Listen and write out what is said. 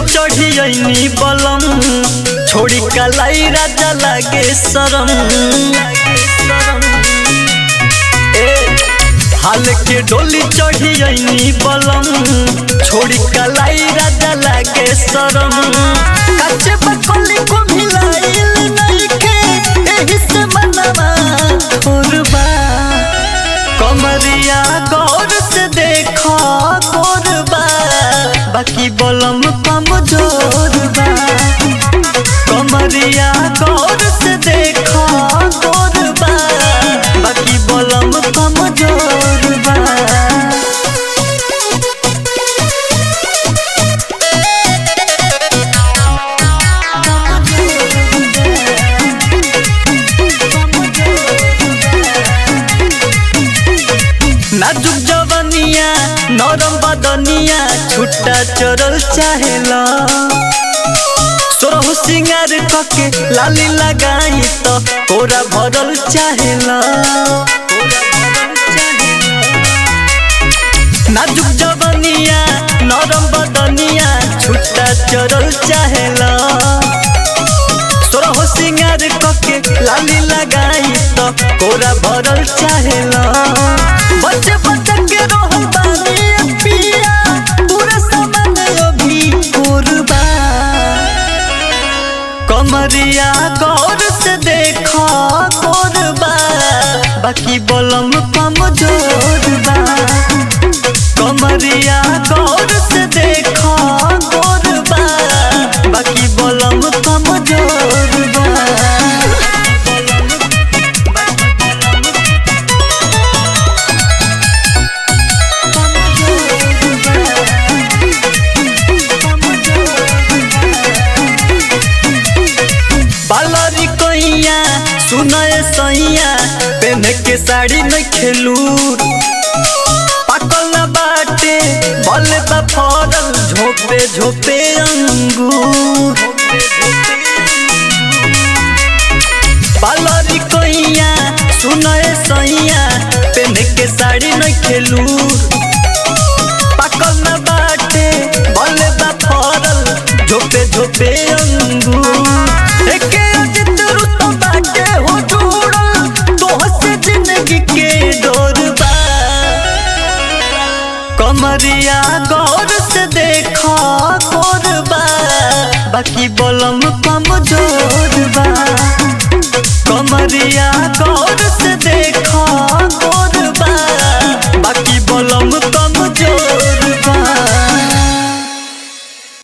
चढ़ियनी बलम छोड़ी कलाई राजा लागे शरम ए, हाल के डोली चढ़ियनी बलम छोड़ी कलाई राजा लागे शरम कच्चे बकली को मिलाइल नइखे एही से मनवा थोरबा कमरिया गौर से देखो गोरबा बाकी बलम कमजोर बा कमरिया गौर से देखो गोरबा बाकी बलम कमजोर बा नाजुक जवनिया नरम बदनिया छुट्टा चरल चाहेला सोरहु सिंगार कके लाली लगाई तो कोरा भरल चाहेला नाजुक जवनिया नरम बदनिया छुट्टा चरल चाहेला सोरहु सिंगार कके लाली लगाई तो कोरा भरल चाहेला बच्चे बच्चे के रोहल बानी पिया पूरा सामान अभी कुर्बा कमरिया गौर से देखो कोरबा बाकी बलम कमजोर बा कमरिया गौर से देखो कोरबा बाकी बलम कमजोर बा बालरी कोइया सुनय सैया पेन के साड़ी में खेलू पाकल न बाटे बल बा फरल झोपे झोपे अंगूर बालरी कोइया सुनय सैया पेन के साड़ी में खेलू पाकल न बाटे बल बा फरल झोपे झोपे अंगूर एके अजित रुत बाटे हो जुड़ल तोह से जिंदगी के डोर बा कमरिया गौर से देखो कोरबा बाकी बलम कमजोर बा कमरिया